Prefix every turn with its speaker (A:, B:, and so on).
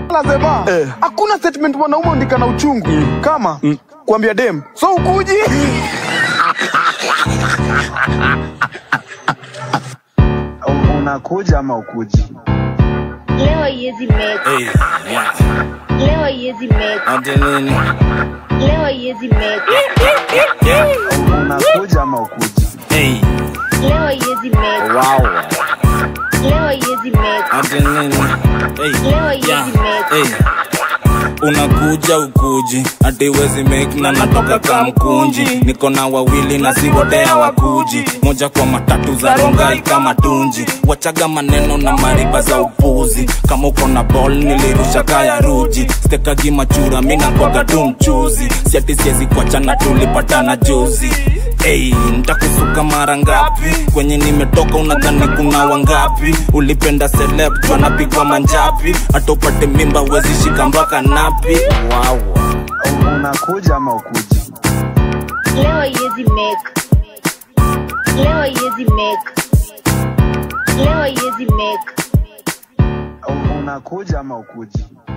A: lazima
B: Eh.
A: hakuna statement mwanaume andika na uchungu kama kuambia dem so ukuji
B: unakuja ama ukuji
C: Leo haiwezi make,
D: Hey, yeah.
C: leo haiwezi make,
D: Ati nini?
C: leo haiwezi make,
B: unakuja ama ukuji
D: Hey,
C: leo haiwezi make,
D: wow.
C: leo haiwezi make,
D: Ati nini? Hey,
C: leo haiwezi
D: yeah.
C: make.
D: Hey. unakuja ukuji ati wezi make na natoka kamkunji niko na wawili na si wote hawakuji moja kwa matatu za rongai kama tunji wachaga maneno na mariba za upuzi kama uko na ball nilirusha kaya ruji stekagi machura mina kwaga tu mchuzi siati siezi kuachana tulipatana juzi Hey, ntakusuka mara ngapi kwenye nimetoka unadhani kuna wangapi ulipenda celeb wanapigwa manjapi hata upate mimba wezi shika mpaka napi wow.
B: unakuja ama ukuji
C: Leo haiwezi make, leo haiwezi make, leo haiwezi make,
B: unakuja ama ukuji